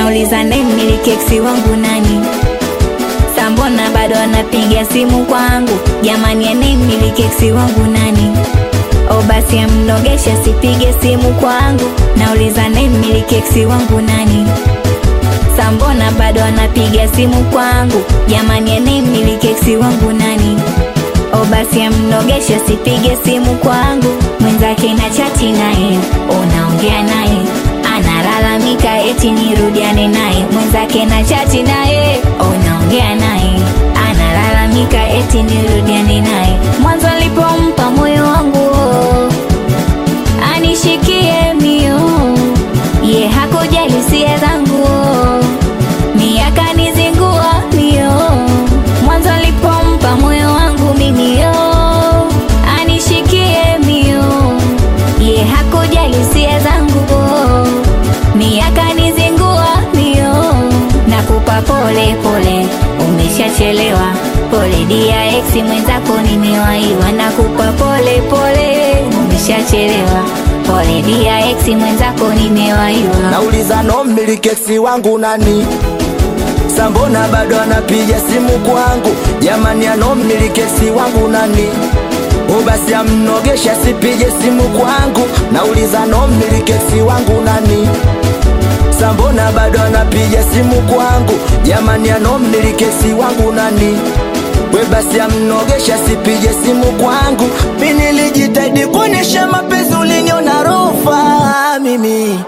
nauliza nemiliki eksi wangu nani sambona bado anapiga simu kwangu jamani anemiliki eksi wangu nani o basi amnogesha sipige simu kwangu nauliza nemiliki eksi wangu nani sambona bado anapiga simu kwangu jamani anemiliki eksi wangu nani o basi amnogesha sipige simu kwangu mwenzake na chati naye unaongea naye analalamika eti nirudiane naye mwenzake na chati naye unaongea naye analalamika eti nirudiane naye mwanzo alipompa moyo wangu anishikie mio ye hakujali hisia zangu miaka nizingua mio mwanzo alipompa moyo wangu mimi yo anishikie mio ye hakujali hisia zangu miaka nizingua mio nakupa pole pole umeshachelewa pole dia ex mwenzako nimewaiwa nakupa pole pole umeshachelewa pole dia ex mwenzako nimewaiwa nauliza no mmilikesi wangu nani sambona bado anapiga simu kwangu jamani ano mmilikesi wangu nani ubasi amnogesha sipige simu kwangu nauliza no mmilikesi wangu nani sambona bado anapiga simu kwangu jamani ano mmilikesi wangu nani we basi amnogesha sipige simu kwangu mi nilijitahidi kuonyesha mapenzi uliniona rofa mimi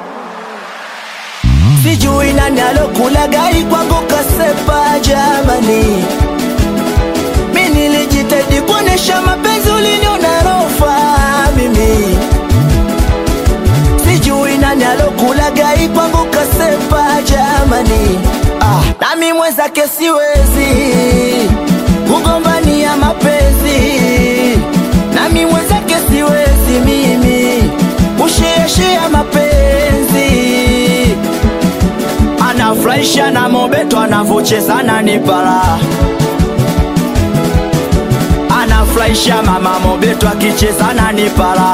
sijui nani alokula gari kwangu kasepa jamani mi nilijitahidi kuonyesha mapenzi uliniona rofa mimi sijui nani alokula gari kwangu kasepa jamani ah, nami mwenzake siwezi kugombania mapenzi nami mwenzake siwezi mimi kusheashea mapenzi anafurahisha na mobeto anavochezana ni para anafurahisha mama mobeto akichezana ni para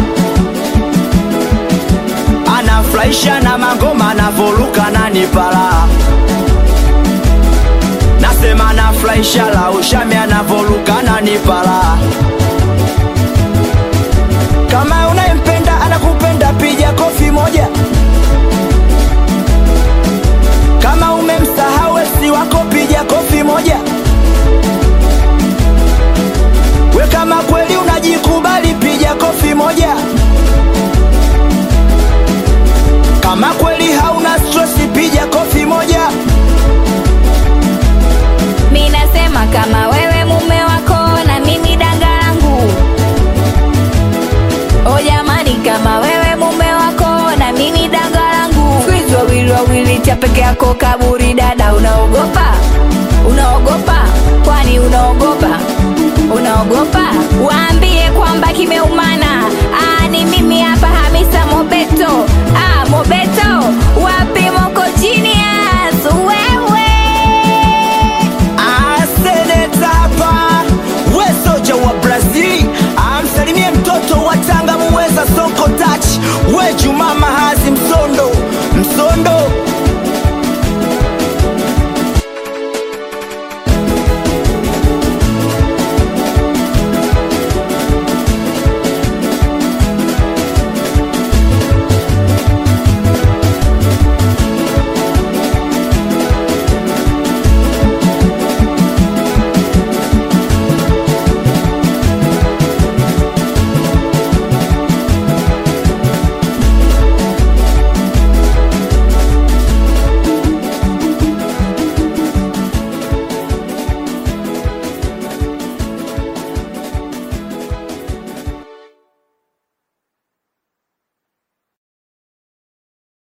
anafurahisha na mangoma anavoruka na ni para nasema anafurahisha la ushami anavoruka na ni para kama unayempenda anakupenda piga kofi moja kama umemsahau esi wako piga kofi moja we kama kweli unajikubali piga kofi moja kama kweli hauna stresi piga kofi moja mi nasema kama wewe mume wako na mimi danga langu o jamani kama wewe mume wako na mimi danga langu kwizi wawili wawili cha peke yako kaburi dada unaogopa unaogopa kwani unaogopa unaogopa waambie kwamba kimeumana Aa, ni mimi hapa hamisa mobeto